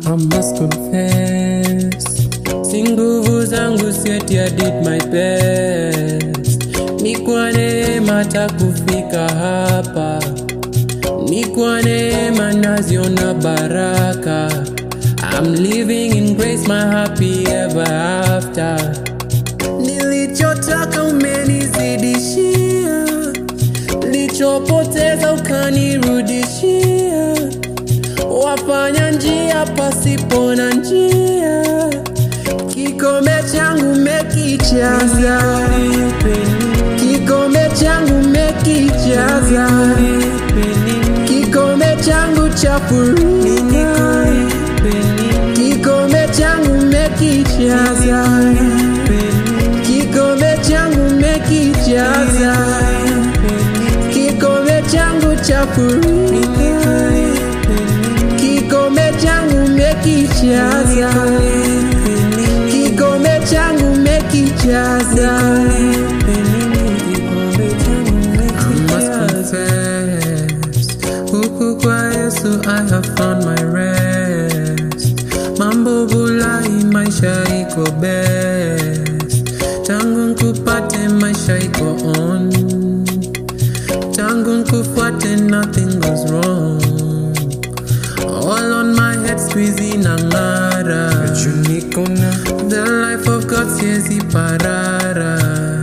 I must confess, si nguvu zangu sieti, I did my best. Ni kwa neema takufika hapa, ni kwa neema naziona baraka. I'm living in grace, my happy ever after. Nilichotaka umenizidishia, nilichopoteza ukanirudishia wafanya njia pasipo na njia, kikombe changu mekijaza, kikombe changu mekijaza, kikombe changu cha furaha, kikombe changu mekijaza, kikombe changu mekijaza, kikombe changu cha furaha kikombe changu mekijaza, kikombe changu mekijaza. I must confess, huku kwa Yesu I have found my rest. Mambo bulai, maisha iko best. Tangu nkupate, maisha iko on. Tangu nkufuate, nothing goes wrong. All on my head squeezy na ngara The life of God siezi parara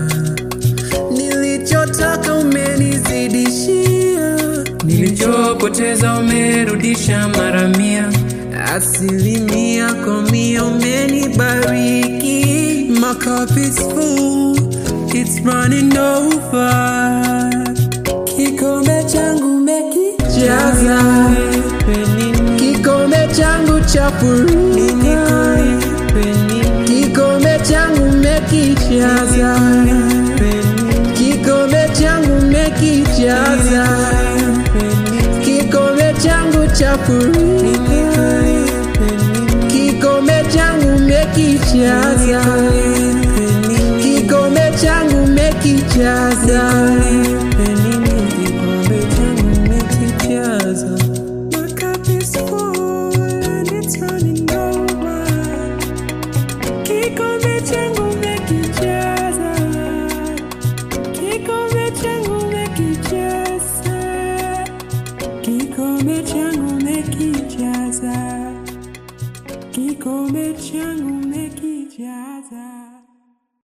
Nilichotaka umenizidishia Nilichopoteza umerudisha mara mia Asilimia kwa mia umenibariki My cup is full, it's running over Kikombe changu mekijaza Kikombe changu cha furaha Kikombe changu mekijaza Kikombe changu mekijaza Kikombe changu cha furaha Kikombe changu mekijaza Kikombe changu mekijaza My cup is full and it's running over. Kikombe changu mekijaza. Kikombe changu mekijaza. Kikombe changu mekijaza. Kikombe changu mekijaza.